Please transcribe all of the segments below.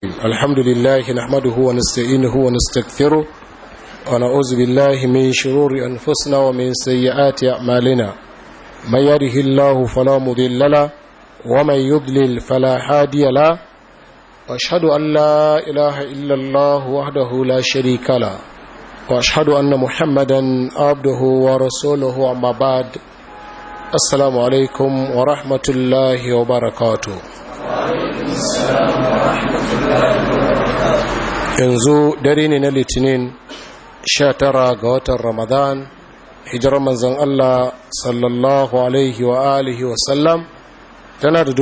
الحمد لله نحمده ونستعينه ونستغفره ونعوذ بالله من شرور أنفسنا ومن سيئات أعمالنا من يره الله فلا مضل له ومن يضلل فلا هادي له واشهد أن لا إله إلا الله وحده لا شريك له واشهد أن محمدا عبده ورسوله أما بعد السلام عليكم ورحمة الله وبركاته yanzu dare ne na litinin 19 ga watan ramadan hijirar manzan Allah sallallahu alaihi wa alihi wa sallam tana da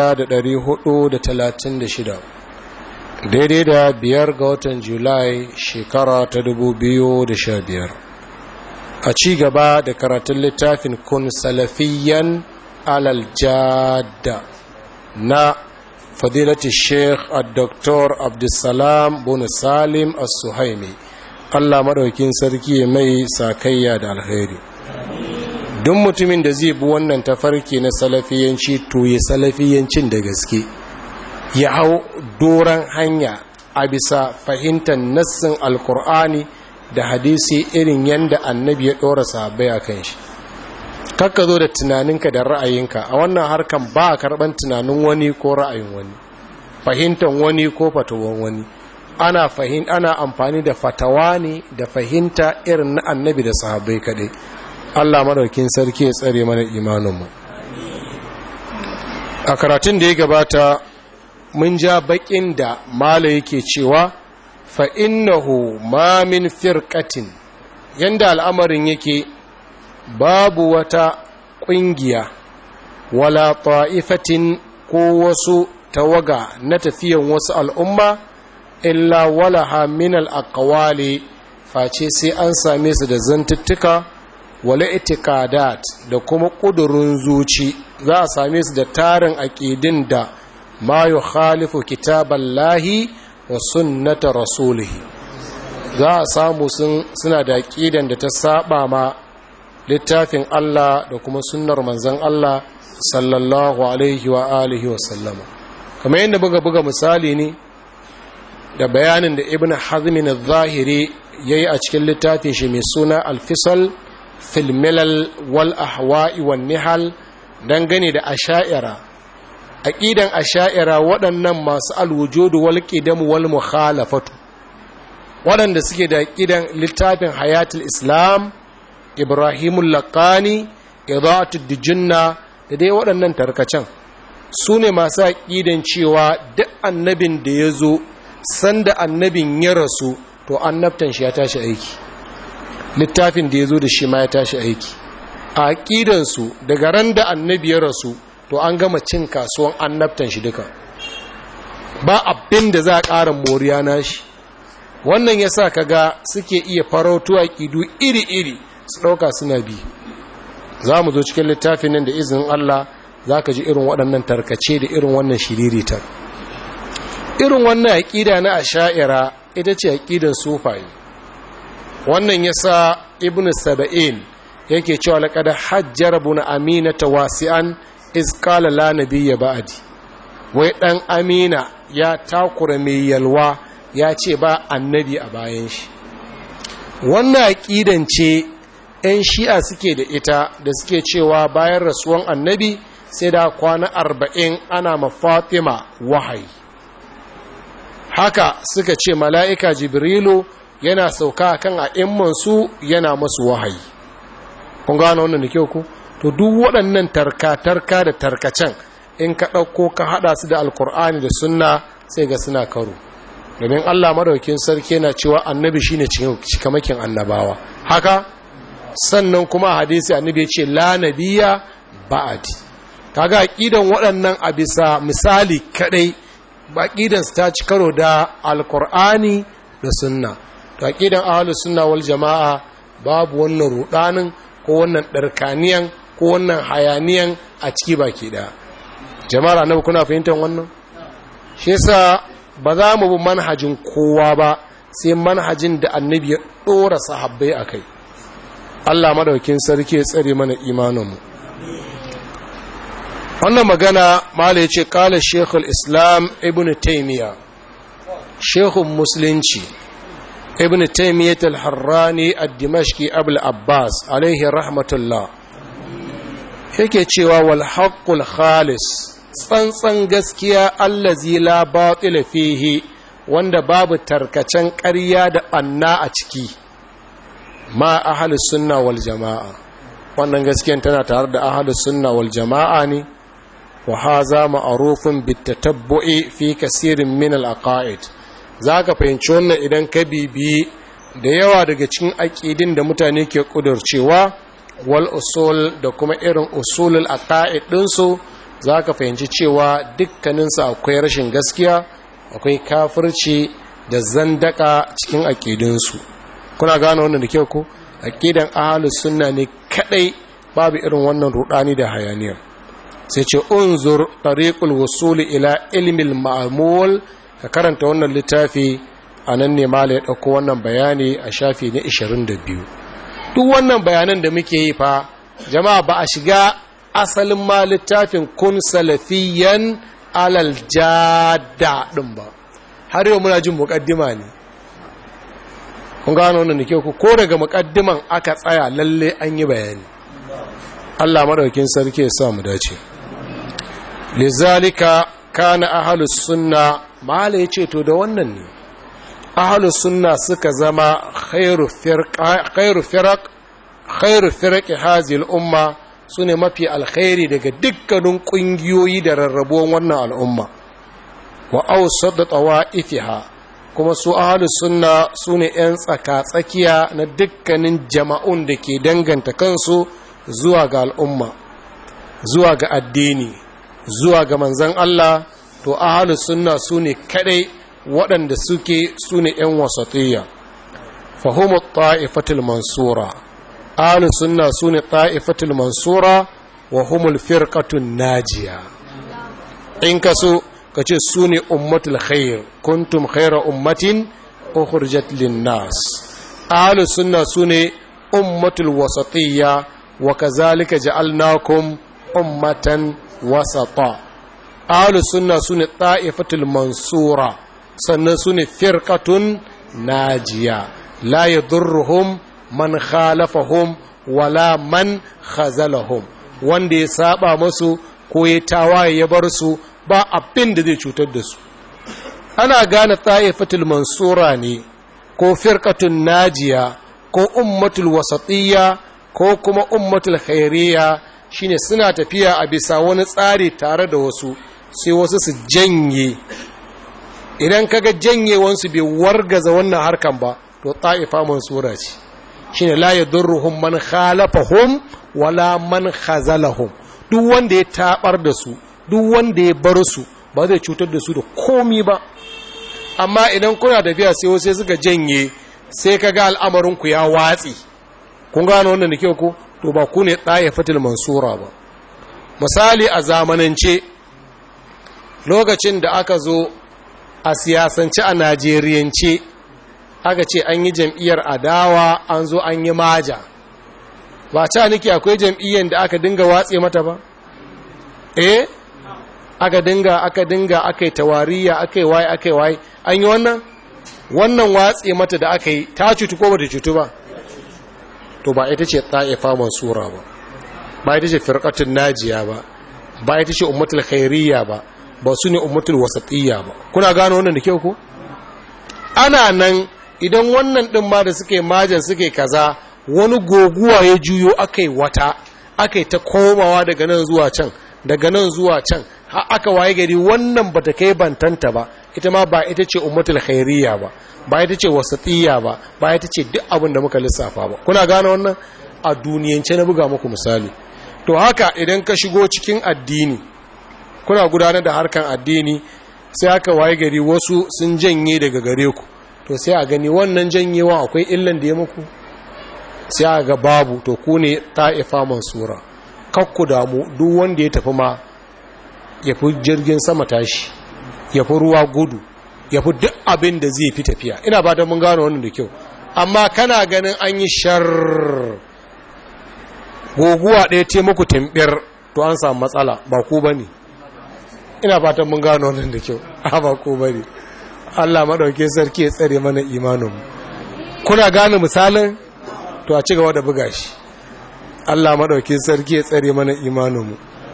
shida, daidai da biyar ga watan julai shekara ta biyar. a ci gaba da karatun littafin kun salafiyan alal jada na فضيلة الشيخ الدكتور عبد السلام بن سالم السهيمي Allah maɗaukin sarki mai sakayya da alheri duk mutumin da zai bi wannan tafarki na salafiyanci to ya salafiyancin da gaske ya hau doron hanya a bisa fahimtar nassin alkur'ani da hadisi irin yadda annabi ya ɗora sahabbai a kan shi kakka zo da tunaninka da ra'ayinka a wannan harkan ba a karɓar tunanin wani ko ra'ayin wani fahimtar wani ko fatawan wani ana fahim ana amfani da fatawa ne da fahimta irin na annabi da sahabbai kaɗai allah maɗaukin sarki ya tsare mana imaninmu a karatun da ya gabata mun ja baƙin da mala yake cewa fa innahu ma min firqatin yanda al'amarin yake babu wata ƙungiya wala ta'ifatin ko wasu tawaga na tafiyan wasu al'umma illa walaha min al'aqwali face sai an same su da zantuttuka wala itikadat da kuma ƙudurin zuci za a same su da tarin aƙidin da ma yukhalifu kitaballahi wa sunnata rasulihi za a samu suna da aƙidan da ta saba ma littafin Allah da kuma sunnar manzan Allah sallallahu alaihi wa alihi wa sallama kamar yadda buga buga misali ne da bayanin da ibn hazmin al-zahiri yayi a cikin littafin shi mai suna al-fisal fil milal wal ahwa'i wan nihal dangane da asha'ira aqidan asha'ira waɗannan masu al-wujud wal qidam wal mukhalafatu waɗanda suke da aqidan littafin hayatul islam ibrahimul laqani idaatud dijinna da dai waɗannan tarkacen su ne masu aƙidan cewa duk annabin da ya zo sanda annabin ya rasu to annabtan shi ya tashi aiki littafin da ya zo da shi ma ya tashi aiki a aƙidansu daga ran da annabi ya rasu to an gama cin kasuwan annabtan shi duka ba abin da za a ƙara moriya na shi wannan ya sa kaga suke iya farautu aƙidu iri-iri su ɗauka suna bi za mu zo cikin littafin nan da izinin Allah za ka ji irin waɗannan tarkace da irin wannan shiriritar irin wannan aƙida na asha'ira ita ce aƙidan sufaye wannan ya sa ibn saba'in yake cewa laƙada hajjar buna amina ta wasi'an iskala la nabiyya ba'adi wai ɗan amina ya takura mai yalwa ya ce ba annabi a bayan shi wannan aƙidan ce 'yan shi'a suke da ita da suke cewa bayan rasuwan annabi sai da kwana arba'in ana mafatima wahayi haka suka ce mala'ika jibrilu yana sauka kan a'immansu yana masu wahayi kun gano wannan da kyau ku to duk waɗannan tarka-tarka da tarkacen in ka ɗauko ka haɗa su da alkur'ani da sunna sai ga suna karo domin allah madaukin sarki yana cewa annabi shine cikamakin annabawa haka sannan kuma hadisi annabi ya ce la nabiya ba'adi kaga aqidan waɗannan a bisa misali kadai aqidan su ta ci karo da alqur'ani da sunna to aqidan ahlus sunna wal jamaa babu wannan rudanin ko wannan darkaniyan ko wannan hayaniyan a ciki baki da jama'ar annabi kuna fahimtar wannan shi yasa ba za mu bi manhajin kowa ba sai manhajin da annabi ya dora sahabbai akai Allah madaukin sarki ya tsare mana imaninmu wannan magana mala yace kala shekul islam ibn taymiya shehun musulunci ibn taimiyyat al-harrani ad-dimashqi abul abbas alaihi rahmatullah yake cewa wal haqqul khalis tsantsan gaskiya allazi la batila fihi wanda babu tarkacen ƙarya da ɓanna a ciki ma ahalus sunna wal jama'a wannan gaskiyan tana tare da ahalus sunna wal jama'a ne wa haza ma'arufin bitatabbu'i fi kasirin min al-aqaid zaka fahimci wannan idan ka bibiyi da yawa daga cikin aƙidin da mutane ke ƙudurcewa wal usul da kuma irin usulul aqaid ɗinsu za ka fahimci cewa dukkaninsu akwai rashin gaskiya akwai kafirci da zandaka cikin aƙidinsu kuna gane wannan da kyau ko aƙidan ahalus sunna ne kadai babu irin wannan rudani da hayaniyar sai ce unzur tariqul wusul ila ilmil ma'mul ka karanta wannan littafi a nan ne mala ya ɗauko wannan bayani a shafi na 22 duk wannan bayanan da muke yi fa jama'a ba a shiga asalin ma littafin kun salafiyan alal jada ɗin ba har yau muna jin muƙaddima ne kun gano wannan da ke ku ko daga muƙaddiman aka tsaya lalle an yi bayani Allah maɗaukin sarki ya sa mu dace lizalika kana ahlus sunna mala yace to da wannan ne ahlus sunna suka zama khairu firqa khairu firaq khairu firaqi hadhihi al-umma sune mafi alkhairi daga dukkanin kungiyoyi da rarrabuwan wannan al'umma wa awsat tawa'ifiha kuma su ahlus sunna sune yan tsaka tsakiya na dukkanin jama'un da ke danganta kansu zuwa ga al'umma zuwa ga addini zuwa ga manzan Allah to ahalus sunna su ne kadai waɗanda suke su ne ‘yan wasatiyya fahimu ta'ifatul mansura ahalus sunna su ne ta'ifatul mansura wa humul firqatun najiya in ka so ka ce su ne ummatul khair kuntum khaira ummatin ukhrijat lin-nas ahalus sunna su ne ummatul wasatiyya wa kazalika ja'alnakum ummatan wasata ahlus sunna sune ta'ifatul mansura sannan sune firqatun najiya la yadurruhum man khalafahum wala man khazalahum wanda ya saba masu ko ya tawaye ya bar su ba abin da zai cutar da su ana gane ta'ifatul mansura ne ko firqatun najiya ko ummatul wasatiyya ko kuma ummatul khairiyya shine suna tafiya a bisa wani tsari tare da wasu sai wasu su janye idan kaga janyewansu bai wargaza wannan harkan ba to ta'ifa mansura ce shine la yadurruhum man khalafahum wala man khazalahum duk wanda ya tabar da su duk wanda ya bar su ba zai cutar da su da komi ba amma idan kuna tafiya sai wasu suka janye sai kaga al'amarin ku ya watsi kun gano wannan da kyau ko to ba ku ne fatil mansura ba misali a zamanance lokacin da aka zo a siyasance a najeriyance aka ce an yi jam'iyyar adawa an zo an yi maja ba ca nake akwai jam'iyyar da aka dinga watse mata ba eh aka dinga aka dinga aka yi tawariya aka yi waye aka yi waye an yi wannan wannan watse mata da aka yi ta cutu ko ba ta cutu ba to ba ita ce ta'ifa mansura ba ba ita ce firqatun najiya ba ba ita ce ummatul khairiyya ba ba su ne ummatul wasatiyya ba kuna gano wannan da kyau ko ana nan idan wannan din ma da suke majan suke kaza wani goguwa ya juyo akai wata akai ta komawa daga nan zuwa can daga nan zuwa can har aka waye gari wannan bata kai bantanta ba ita ma ba ita ce ummatul khairiyya ba ba ita ce wasatiyya ba ba ita ce duk abin da muka lissafa ba kuna gane wannan a duniyance na buga muku misali to haka idan ka shigo cikin addini kuna gudanar da harkan addini sai aka waye gari wasu sun janye daga gare ku to sai a gani wannan janyewa akwai illan da ya muku sai a ga babu to ku ne ta'ifa mansura kakku damu duk wanda ya tafi ma ya fi jirgin sama tashi ya fi ruwa gudu ya fi duk abin da zai fi tafiya ina ba da mun gano wannan da kyau amma kana ganin an yi shar goguwa ɗaya ce muku tambiyar to an samu matsala ba ku ba ne ina fatan mun gano wannan da kyau a ba ku ba ne Allah maɗauki sarki ya tsare mana imanin kuna gane misalin to a ci gaba da buga shi Allah maɗauki sarki ya tsare mana imaninmu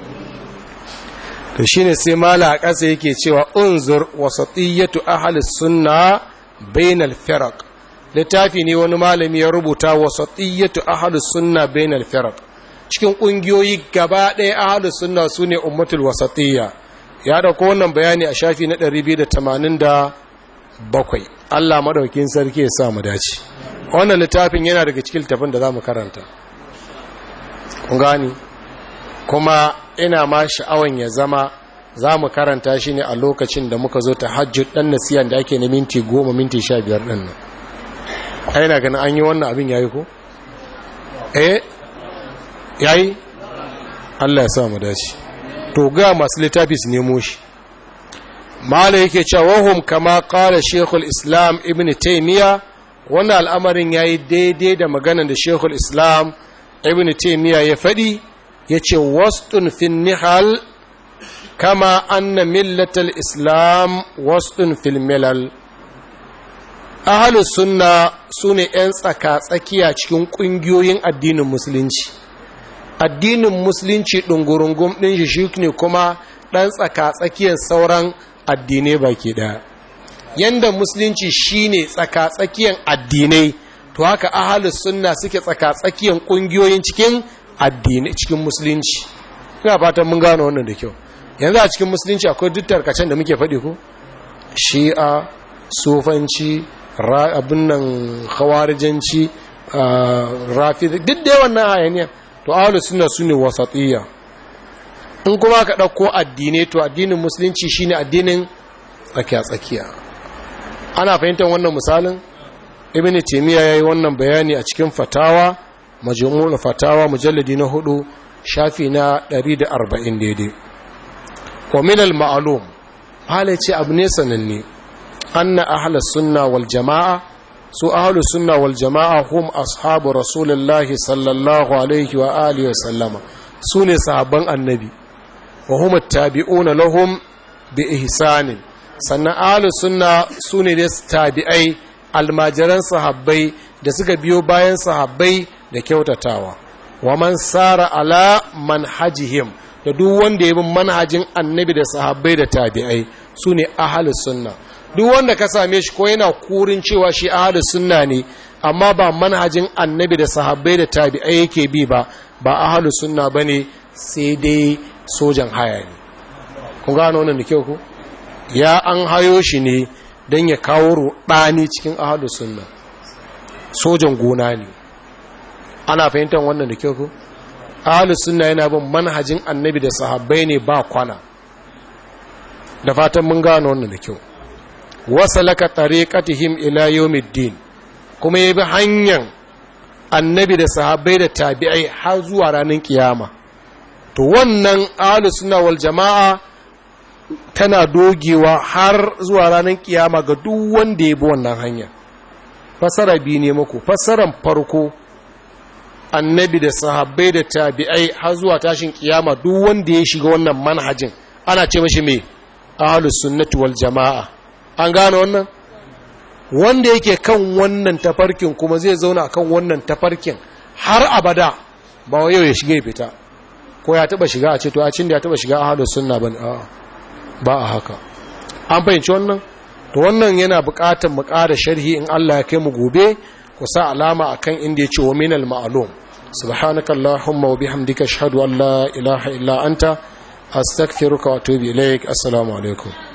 to shine sai mala a ƙasa yake cewa unzur wasatiyyatu ahli sunna bainal firaq littafi ne wani malami ya rubuta wasatiyyatu ahli sunna bainal firaq cikin ƙungiyoyi gaba ɗaya ahli sunna sune ummatul wasatiyya ya dauko wannan bayani a shafi na 287 Allah madaukin sarki ya sa mu dace wannan littafin yana daga cikin littafin da zamu karanta kun gani kuma ina ma sha'awan ya zama za mu karanta shi ne a lokacin da muka zo ta hajjud ɗan nasiyan da ake na minti goma minti sha biyar ɗin nan aina ganin an yi wannan abin ya yi ko? eh ya yi? allah ya sa mu dace to ga masu littafi su nemo shi mala yake cewa wahum kama kara shekul islam ibn taimiyya wannan al'amarin ya yi daidai da magana da shekul islam ibn taimiyya ya faɗi ya ce wastun fin nihal kama anna millatal islam wastun fil milal ahalus sunna su ne 'yan tsaka-tsakiya cikin ƙungiyoyin addinin musulunci addinin musulunci ɗungurungun ɗin shi shi ne kuma ɗan tsaka-tsakiyar sauran addinai baki ɗaya yanda musulunci shine tsaka-tsakiyar addinai to haka ahalus sunna suke tsaka-tsakiyar ƙungiyoyin cikin addinai cikin musulunci ina fatan mun gano wannan da kyau yanzu a cikin musulunci akwai duk tarkacen da muke faɗi ko shi'a sufanci abin nan khawarijanci rafi duk da yawan nan hayaniya to ahlus sunna sune wasatiyya in kuma ka ɗauko addinai to addinin musulunci shine addinin tsakiya tsakiya ana fahimtar wannan misalin ibn taymiya yayi wannan bayani a cikin fatawa majmu'ul fatawa mujalladi na hudu shafi na 140 daidai wa min al-ma'lum hala ce abu ne sananne anna ahlus sunna wal jama'a su ahlus sunna wal jama'a hum ashabu rasulullahi sallallahu alaihi wa alihi wa sallama su ne sahabban annabi wa hum tabi'una lahum bi ihsanin sannan ahlus sunna su ne da tabi'ai almajiran sahabbai da suka biyo bayan sahabbai da kyautatawa wa man sara ala manhajihim da duk wanda ya bi manhajin annabi da sahabbai da tabi'ai su ne ahalus sunna duk wanda ka same shi ko yana kurin cewa shi ahalus sunna ne amma ba manhajin annabi da sahabbai da tabi'ai yake bi ba ba ahalus sunna bane sai dai sojan haya ne kun gano wannan da kyau ko ya an hayo shi ne don ya kawo rudani cikin ahalus sunna sojan gona ne ana fahimtar wannan da kyau ko ahalus sunna yana bin manhajin annabi da sahabbai ne ba kwana da fatan mun gano wannan da kyau wasalaka tariqatihim ila yawmiddin kuma yabi hanyar annabi da sahabbai da tabi'ai har zuwa ranar kiyama to wannan ahalus sunna wal jama'a tana dogewa har zuwa ranar kiyama ga duk wanda ya bi wannan hanya fasara biyu ne muku fasaran farko annabi da sahabbai da tabi'ai har zuwa tashin kiyama duk wanda ya shiga wannan manhajin ana ce mashi me ahlus sunnati wal jamaa an gane wannan wanda yake kan wannan tafarkin kuma zai zauna akan wannan tafarkin har abada ba yau ya shiga ya fita ko ya taba shiga a ce to a cin da ya taba shiga ahlus sunna ban a ba a haka an fahimci wannan to wannan yana buƙatar mu ƙara sharhi in Allah ya kai mu gobe ku sa alama akan inda ya ce wa minal ma'lum subhanaka allahumma wa bihamdika ashhadu an la ilaha illa anta astaghfiruka wa atubu ilaik assalamu alaikum